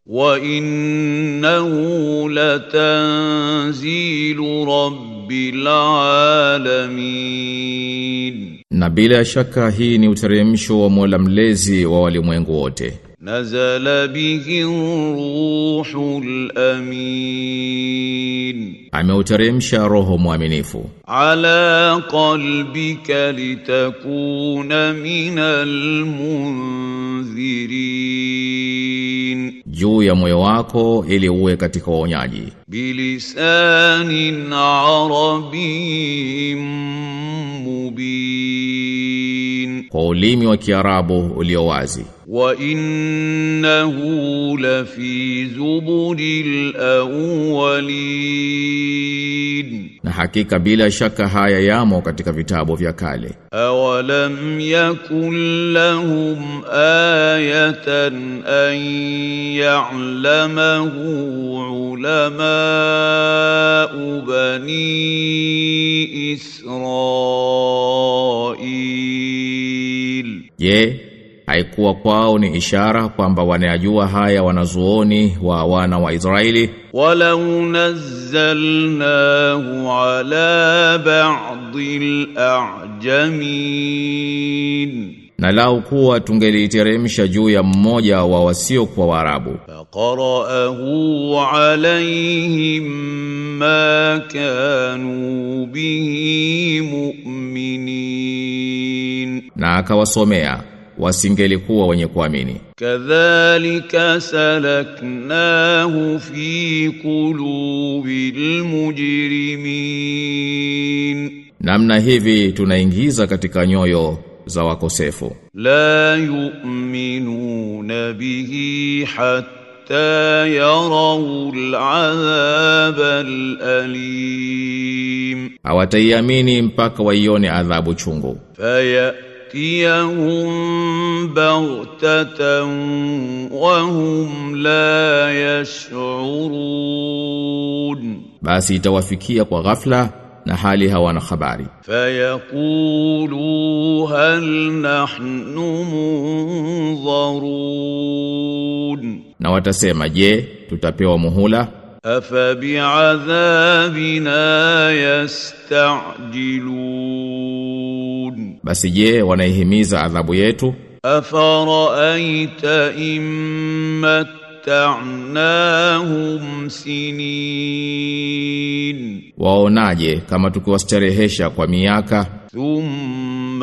وإنه لتنزيل رب العالمين Na bila shaka hii ni uteremsho wa Mola mlezi wa walimwengu wote. نزل به الروح الأمين Ameuteremsha roho mwaminifu على قلبك لتكون من المنذرين juu ya moyo wako ili uwe katika waonyaji بلسان عربي مبين kwa ulimi wa Kiarabu ulio wazi. وإنه لفي زبر الأولين Na hakika bila shaka haya yamo katika vitabu vya kale. أولم يكن لهم آية أن يعلمه علماء بني إسرائيل Je, haikuwa kwao ni ishara kwamba wanayajua haya wanazuoni wa wana wa Israeli? ولو نزلناه على بعض الأعجمين Na lau kuwa tungeliteremsha juu ya mmoja wa wasiokuwa Waarabu, فقرأه عليهم ما كانوا به مؤمنين na akawasomea, wasingelikuwa wenye kuamini. كذلك سلكناه في قلوب المجرمين Namna hivi tunaingiza katika nyoyo za wakosefu. لا يؤمنون به حتى يروا العذاب الأليم Hawataiamini mpaka waione adhabu chungu. فيأتيهم بغتة وهم لا يشعرون Basi itawafikia kwa ghafla na hali hawana habari. فيقولوا هل نحن منظرون Na watasema, je, tutapewa muhula? أفبعذابنا يستعجلون Basi je, wanaihimiza adhabu yetu? أفرأيت إن متعناهم سنين Waonaje kama tukiwastarehesha kwa miaka ثم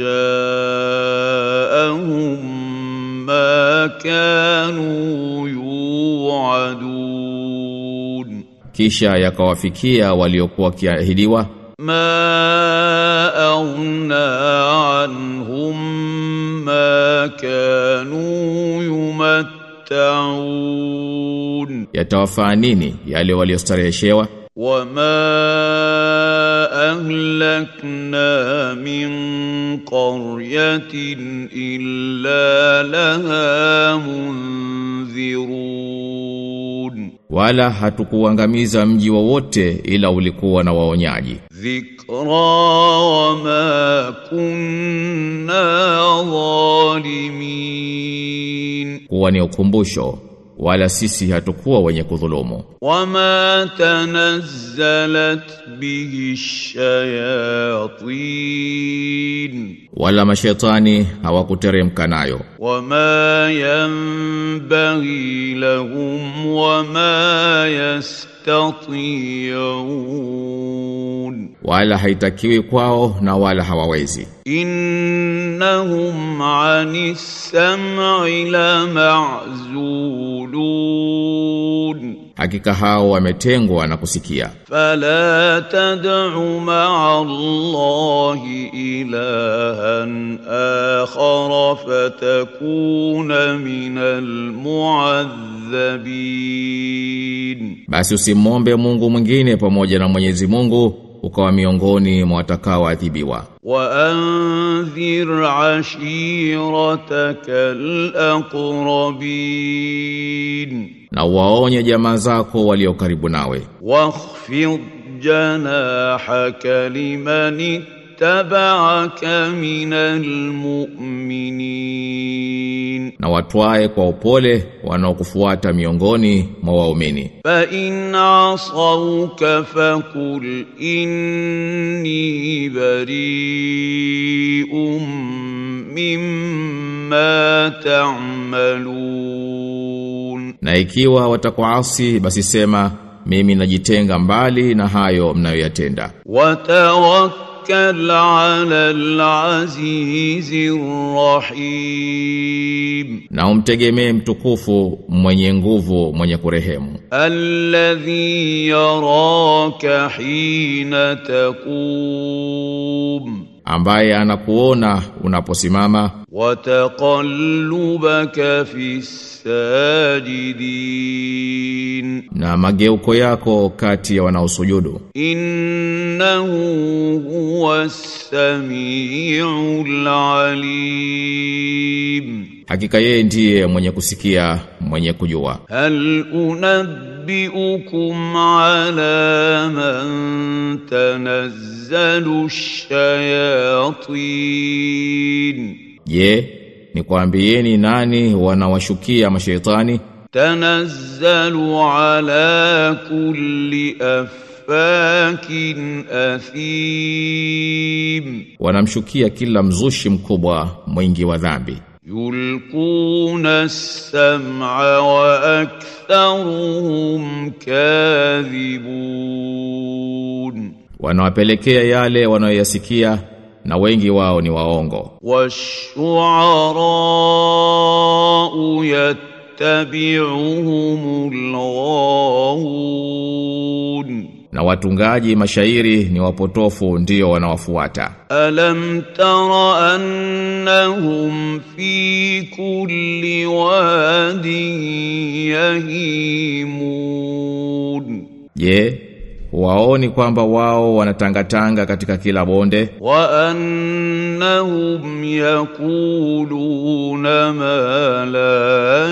جاءهم ما كانوا يوعدون kisha yakawafikia waliokuwa kiahidiwa? ما أغنى عنهم ما كانوا يمتعون Yatawafaa nini yale waliostareheshewa? وما أهلكنا من قرية إلا لها منذرون Wala hatukuangamiza mji wowote ila ulikuwa na waonyaji. ذكرى وما كنا ظالمين Kuwa ni ukumbusho, wala sisi hatukuwa wenye kudhulumu. وما تنزلت به الشياطين Wala mashetani hawakuteremka nayo. وما ينبغي لهم وما يستطيعون Wala haitakiwi kwao na wala hawawezi. إنهم عن السمع لمعزولون Hakika hao wametengwa na kusikia. فلا تدع مع الله إلها آخر فتكون من المعذبين Basi usimwombe Mungu mwingine pamoja na Mwenyezi Mungu ukawa miongoni mwa watakaoadhibiwa. وأنذر عشيرتك الأقربين Na waonye jamaa zako walio karibu nawe. واخفض جناحك لمن اتبعك من المؤمنين na watwae kwa upole wanaokufuata miongoni mwa waumini فإن عصوك فقل إني بريء مما تعملون na ikiwa watakuasi basi sema mimi najitenga mbali na hayo mnayoyatenda وتوكل على العزيز الرحيم na umtegemee mtukufu mwenye nguvu mwenye kurehemu الذي يراك حين تقوم ambaye anakuona unaposimama وتقلبك في الساجدين na mageuko yako kati ya wanaosujudu إنه هو السميع العليم hakika yeye ndiye mwenye kusikia mwenye kujua هل أنبئكم على من تنزل الشياطين je nikwambieni nani wanawashukia mashaitani تنزل على كل أفاك أثيم wanamshukia kila mzushi mkubwa mwingi wa dhambi يلقون السمع وأكثرهم كاذبون wanawapelekea yale wanayoyasikia na wengi wao ni waongo والشعراء يتبعهم الغاوون na watungaji mashairi ni wapotofu ndio wanawafuata ألم تر أنهم في كل واد يهيمون je waoni kwamba wao wanatangatanga katika kila bonde وأنهم يقولون ما لا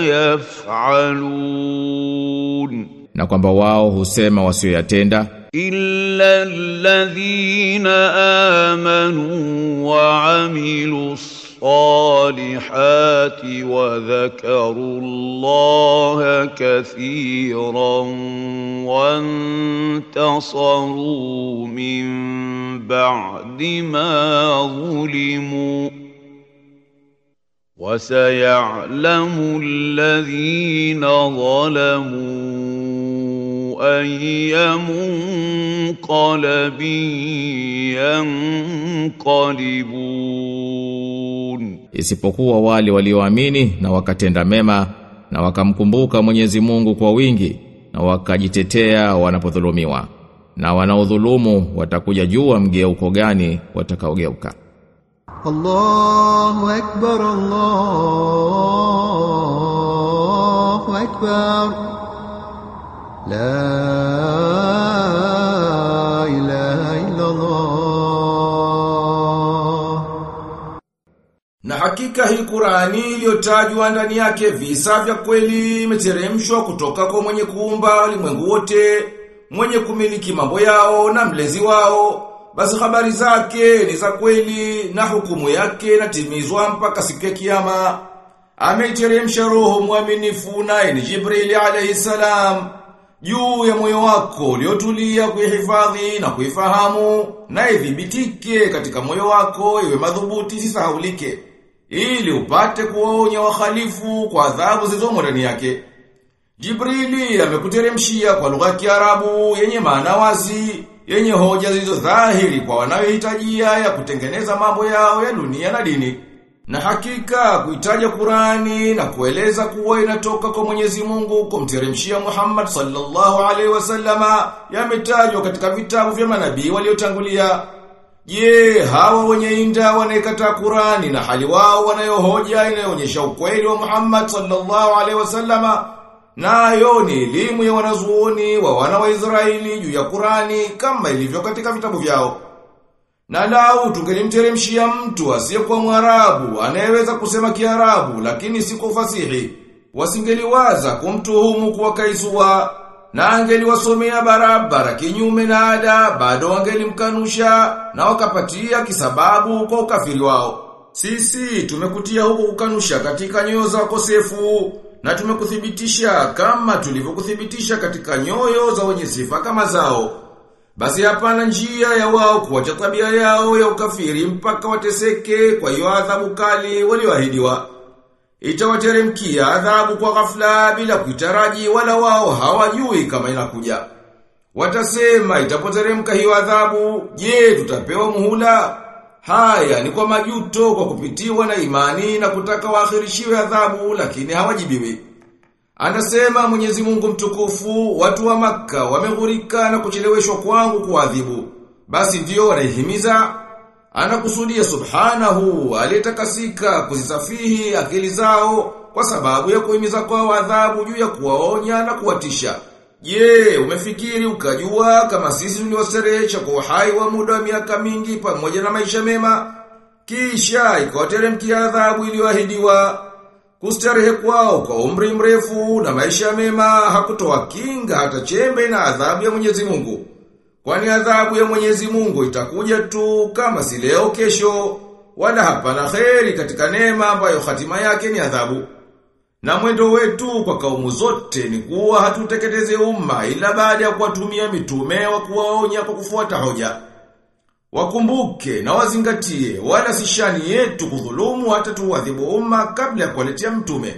يفعلون na kwamba wao husema wasioyatenda إلا الذين آمنوا وعملوا الصالحات وذكروا الله كثيرا وانتصروا من بعد ما ظلموا وسيعلم الذين ظلموا أي منقلب ينقلبون isipokuwa wale walioamini na wakatenda mema na wakamkumbuka Mwenyezi Mungu kwa wingi na wakajitetea wanapodhulumiwa na wanaodhulumu watakuja jua mgeuko gani watakaogeuka الله أكبر الله أكبر لا إله إلا الله Na hakika hii Qur'ani iliyotajwa ndani yake visa vya kweli imeteremshwa kutoka kwa mwenye kuumba ulimwengu wote, mwenye kumiliki mambo yao na mlezi wao. Basi habari zake ni za kweli na hukumu yake inatimizwa mpaka siku ya kiyama. Ameiteremsha roho mwaminifu naye ni Jibrili alayhi salam juu ya moyo wako uliotulia kuihifadhi na kuifahamu na idhibitike katika moyo wako iwe madhubuti sisahaulike ili upate kuwaonya wahalifu kwa adhabu zilizomo ndani yake. Jibrili amekuteremshia kwa lugha ya Kiarabu yenye maana wazi, yenye hoja zilizo dhahiri kwa wanayohitajia ya kutengeneza mambo yao ya dunia na dini. Na hakika kuitaja Qurani na kueleza kuwa inatoka kwa Mwenyezi Mungu kumteremshia Muhammad sallallahu alaihi wasallama yametajwa katika vitabu vya manabii waliotangulia. Je, hawa wenye inda wanaikataa Qurani na hali wao wanayohoja inayoonyesha ukweli wa Muhammad sallallahu alaihi wasallama nayo ni elimu ya wanazuoni wa wana wa Israeli juu ya Qurani kama ilivyo katika vitabu vyao. Na lau tungelimteremshia mtu asiyekuwa Mwarabu anayeweza kusema Kiarabu lakini si kwa fasihi, wasingeliwaza kumtuhumu kuwa kaisua na angeliwasomea barabara kinyume na ada, bado wangelimkanusha na wakapatia kisababu kwa ukafiri wao. sisi tumekutia huko kukanusha katika nyoyo za wakosefu na tumekuthibitisha kama tulivyokuthibitisha katika nyoyo za wenye sifa kama zao. Basi hapana njia ya wao kuacha tabia yao ya ukafiri mpaka wateseke kwa hiyo adhabu kali walioahidiwa. Itawateremkia adhabu kwa ghafla bila kuitaraji wala wao hawajui kama inakuja. Watasema itapoteremka hiyo adhabu, je, tutapewa muhula? Haya ni kwa majuto kwa kupitiwa na imani na kutaka waakhirishiwe adhabu lakini hawajibiwi. Anasema Mwenyezi Mungu mtukufu, watu wa maka wameghurika na kucheleweshwa kwangu kuadhibu. Basi ndio wanaihimiza anakusudia subhanahu aliyetakasika kuzisafihi akili zao kwa sababu ya kuhimiza kwa adhabu juu ya kuwaonya na kuwatisha. Je, umefikiri ukajua kama sisi tuliwaserehesha kwa uhai wa muda wa miaka mingi pamoja na maisha mema? Kisha ikawateremkia adhabu iliyoahidiwa. Kustarehe kwao kwa umri mrefu na maisha mema hakutoa kinga hata chembe na adhabu ya Mwenyezi Mungu. Kwani adhabu ya Mwenyezi Mungu itakuja tu kama si leo kesho, wala hapana kheri katika neema ambayo hatima yake ni adhabu. Na mwendo wetu kwa kaumu zote ni kuwa hatuteketeze umma ila baada ya kuwatumia mitume wa kuwaonya kwa kufuata hoja. Wakumbuke na wazingatie wala si shani yetu kudhulumu hata tuwadhibu umma kabla ya kuwaletea mtume.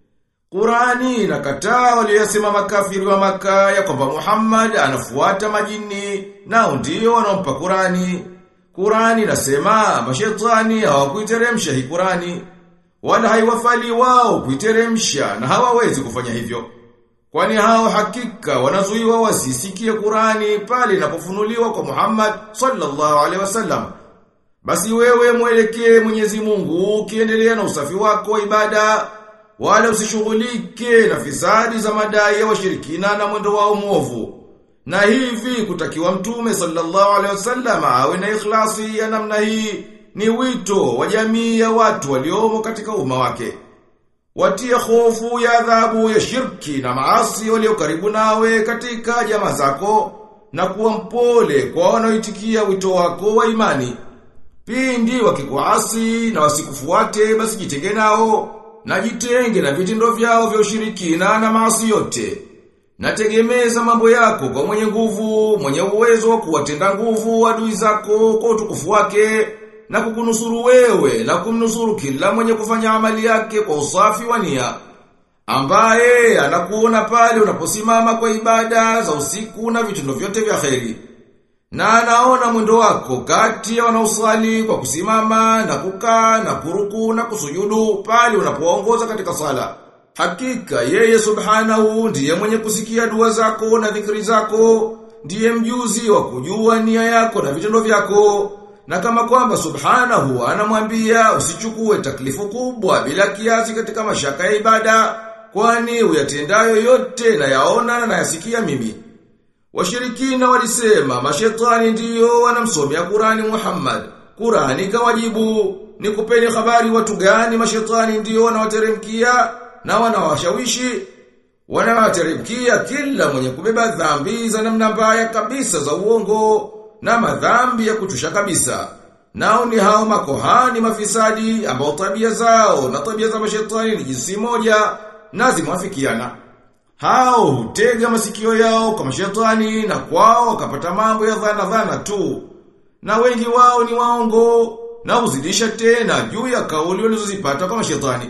Qurani inakataa waliyosema makafiri wa maka ya kwamba Muhammad anafuata majini nao ndio wanaompa Qurani. Qurani inasema mashetani hawakuiteremsha hii Qurani wala haiwafali wao kuiteremsha na hawawezi kufanya hivyo. Kwani hao hakika wanazuiwa wasisikie Qurani pale inapofunuliwa kwa Muhammad sallallahu alaihi wasallam. Basi wewe mwelekee Mwenyezi Mungu ukiendelea na usafi wako wa ibada wala usishughulike na fisadi za madai ya washirikina na mwendo wao mwovu. Na hivi kutakiwa mtume sallallahu alaihi wasallam awe na ikhlasi ya namna hii ni wito wa jamii ya watu waliomo katika umma wake. Watie hofu ya adhabu ya shirki na maasi walio karibu nawe katika jamaa zako na kuwa mpole kwa wanaoitikia wito wako wa imani. Pindi wakikuasi na wasikufuate basi jitenge nao na jitenge na vitendo vyao vya ushirikina na maasi yote. Nategemeza mambo yako kwa mwenye nguvu, mwenye uwezo wa kuwatenda nguvu adui zako kwa utukufu wake na kukunusuru wewe na kumnusuru kila mwenye kufanya amali yake kwa usafi wa nia. Ambaye anakuona pale unaposimama kwa ibada za usiku na vitendo vyote vya kheri. Na anaona mwendo wako kati ya wanaosali kwa kusimama na kukaa na kuruku na kusujudu pale unapoongoza katika sala. Hakika yeye subhanahu ndiye mwenye kusikia dua zako na dhikri zako, ndiye mjuzi wa kujua nia yako na vitendo vyako. Na kama kwamba subhanahu anamwambia usichukue taklifu kubwa bila kiasi katika mashaka ya ibada, kwani uyatendayo yote na yaona na yasikia mimi. Washirikina walisema mashetani ndiyo wanamsomea Qurani Muhammad. Qurani kawajibu, ni kupeni habari watu gani mashetani ndiyo wanawateremkia na wanawashawishi. Wanawateremkia kila mwenye kubeba dhambi za namna mbaya kabisa za uongo na madhambi ya kuchusha kabisa. Nao ni hao makohani mafisadi ambao tabia zao na tabia za mashetani ni jinsi moja na zimwafikiana. Hao hutega masikio yao kwa mashetani na kwao wakapata mambo ya dhana dhana tu. Na wengi wao ni waongo na huzidisha tena juu ya kauli walizozipata kwa mashetani.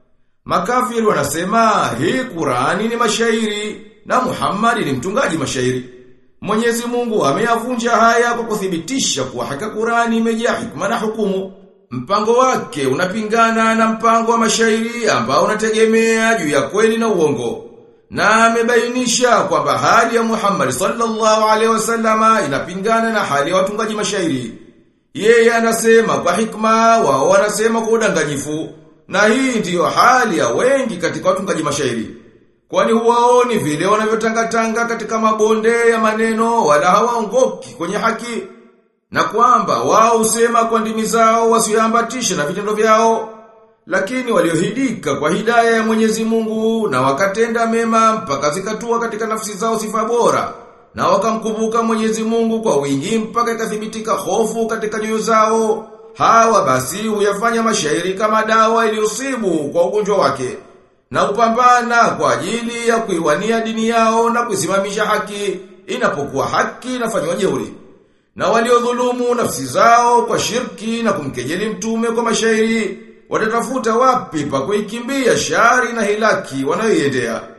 Makafiri wanasema hii Qurani ni mashairi na Muhammad ni mtungaji mashairi. Mwenyezi Mungu ameyavunja haya kwa kuthibitisha kuwa haka Qurani imejaa hikma na hukumu. Mpango wake unapingana na mpango wa mashairi ambao unategemea juu ya kweli na uongo. Na amebainisha kwamba hali ya Muhammad sallallahu alaihi wasallama inapingana na hali ya watungaji mashairi. Yeye anasema kwa hikma, wao wanasema kwa udanganyifu. Na hii ndiyo hali ya wengi katika watungaji mashairi. Kwani huwaoni vile wanavyotangatanga katika mabonde ya maneno wala hawaongoki kwenye haki. Na kwamba wao husema kwa ndimi zao wasiambatishe na vitendo vyao. Lakini waliohidika kwa hidaya ya Mwenyezi Mungu na wakatenda mema mpaka zikatua katika nafsi zao sifa bora na wakamkumbuka Mwenyezi Mungu kwa wingi mpaka ikathibitika hofu katika nyoyo zao hawa basi huyafanya mashairi kama dawa iliusibu kwa ugonjwa wake na upambana kwa ajili ya kuiwania dini yao na kuisimamisha haki inapokuwa haki inafanywa jeuri na waliodhulumu nafsi zao kwa shirki na kumkejeli mtume kwa mashairi watatafuta wapi pa kuikimbia shari na hilaki wanayoiendea